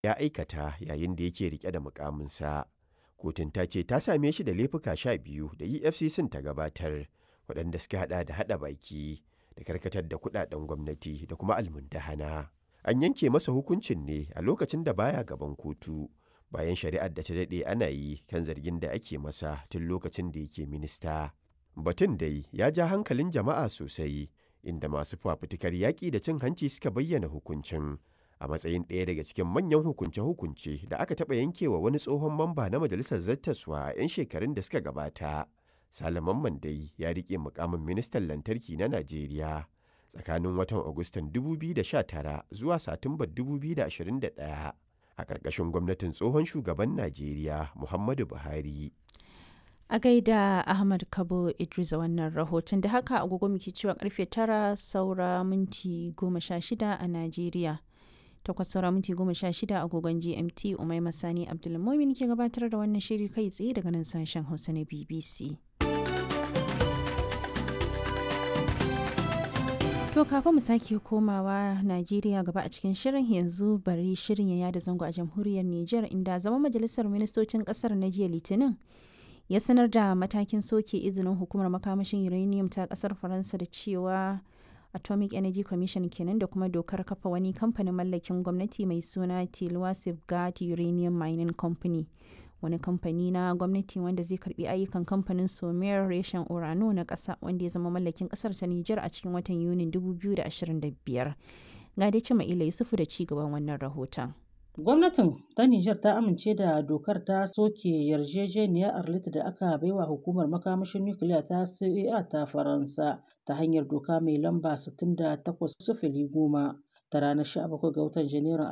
ya aikata yayin da yake rike da mukaminsa. Kotun ta ce ta same shi da laifuka sha biyu da EFCC ta gabatar waɗanda suka hada da hada baki da karkatar da kudaden gwamnati da kuma almundahana. An yanke masa hukuncin ne a lokacin da baya gaban kotu bayan shari'ar da ta daɗe ana yi kan zargin da ake masa tun lokacin da yake minista. Batun dai ya ja hankalin jama'a sosai inda masu fafutukar yaƙi da cin hanci suka bayyana hukuncin a matsayin ɗaya daga cikin manyan hukunce-hukunce da aka taɓa yankewa wani tsohon mamba na majalisar zattaswa a 'yan shekarun da suka gabata. Salaman Mandai ya riƙe mukamin ministan lantarki na Najeriya tsakanin watan Agustan 2019 zuwa Satumbar 2021 a ƙarƙashin gwamnatin tsohon shugaban Najeriya Muhammadu Buhari. A gaida Ahmad Kabo Idris a wannan rahoton da haka agogo muke cewa karfe tara saura minti goma sha shida a Najeriya. Takwas saura minti goma sha shida agogon GMT Umai Masani Abdulmumin ke gabatar da wannan shiri kai tsaye daga nan sashen Hausa na BBC. To kafin mu sake komawa Najeriya gaba a cikin shirin yanzu bari shirin ya yada zango a jamhuriyar Nijar inda zama majalisar ministocin kasar na jiya Litinin ya sanar da matakin soke izinin hukumar makamashin uranium ta kasar Faransa da cewa Atomic Energy Commission kenan da kuma dokar kafa wani kamfanin mallakin gwamnati mai suna Tilwa Safeguard Uranium Mining Company. wani kamfani na gwamnati wanda zai karbi ayyukan kamfanin somer reshen urano na ƙasa wanda ya zama mallakin ƙasar ta Nijar a cikin watan Yunin 2025. Ga dai cima ila Yusufu da ci gaban wannan rahoton. Gwamnatin ta Nijar ta amince da dokar ta soke yarjejeniyar Arlit da aka baiwa hukumar makamashin nukiliya ta CEA ta Faransa ta hanyar doka mai lamba 68 goma ta ranar 17 ga watan Janairun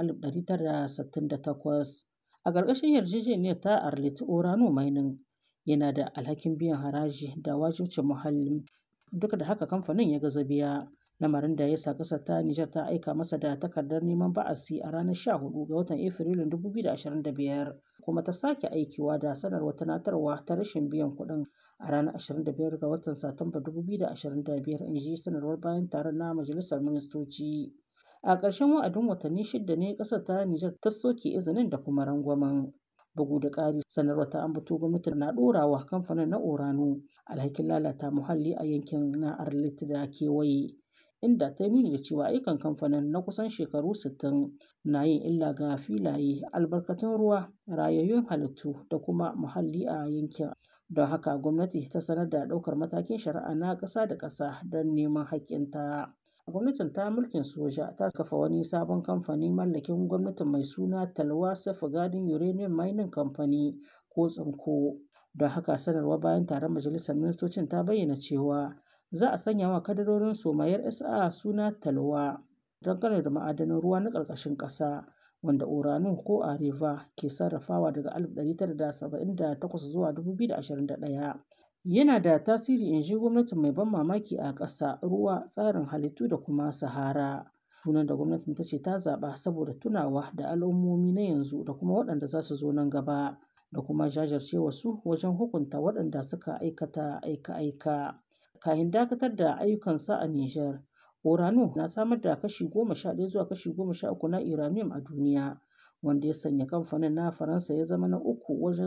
1968. A ƙarƙashin yarjejeniyar ta Arlit Orano Mining yana da alhakin biyan haraji da wajibcin muhalli duk da haka kamfanin ya gaza biya. lamarin da ya sa ƙasar ta Nijar ta aika masa da takardar neman ba'asi a ranar 14 ga watan Afrilun 2025 kuma ta sake aikiwa da sanarwar tunatarwa ta rashin biyan kuɗin a ranar 25 ga watan Satumba 2025 in ji sanarwar bayan taron na Majalisar Ministoci. A ƙarshen wa'adin watanni shida ne ƙasar ta Nijar ta soke izinin da kuma rangwamen. Bugu da ƙari sanarwar ta ambato gwamnati na ɗorawa kamfanin na Orano alhakin lalata muhalli a yankin na Arlit da kewaye. inda ta nuni da cewa ayyukan kamfanin na kusan shekaru 60 na yin illa ga filaye albarkatun ruwa rayayyun halittu da kuma muhalli a yankin don haka gwamnati ta sanar da ɗaukar matakin shari'a na ƙasa da ƙasa don neman haƙƙinta gwamnatin ta mulkin soja ta kafa wani sabon kamfani mallakin gwamnatin mai suna talwa gadin uranium mining company ko tsinko don haka sanarwa bayan taron majalisar ministocin ta bayyana cewa za a sanya wa kadarorin somayar SA suna talwa don da ma'adanan ruwa na ƙarƙashin ƙasa wanda uranu ko areva ke sarrafawa daga 1978 zuwa 2021 yana da tasiri in ji gwamnatin mai ban mamaki a ƙasa ruwa tsarin halittu da kuma sahara sunan da gwamnatin ta ce ta zaɓa saboda tunawa da al'ummomi na yanzu da kuma waɗanda za su zo nan gaba da kuma jajircewa su wajen hukunta waɗanda suka aikata aika-aika kahin dakatar da ayyukansa a Nijar. Orano na samar da kashi goma sha ɗaya zuwa kashi goma sha uku na uranium a duniya, wanda ya sanya kamfanin na Faransa ya zama na uku wajen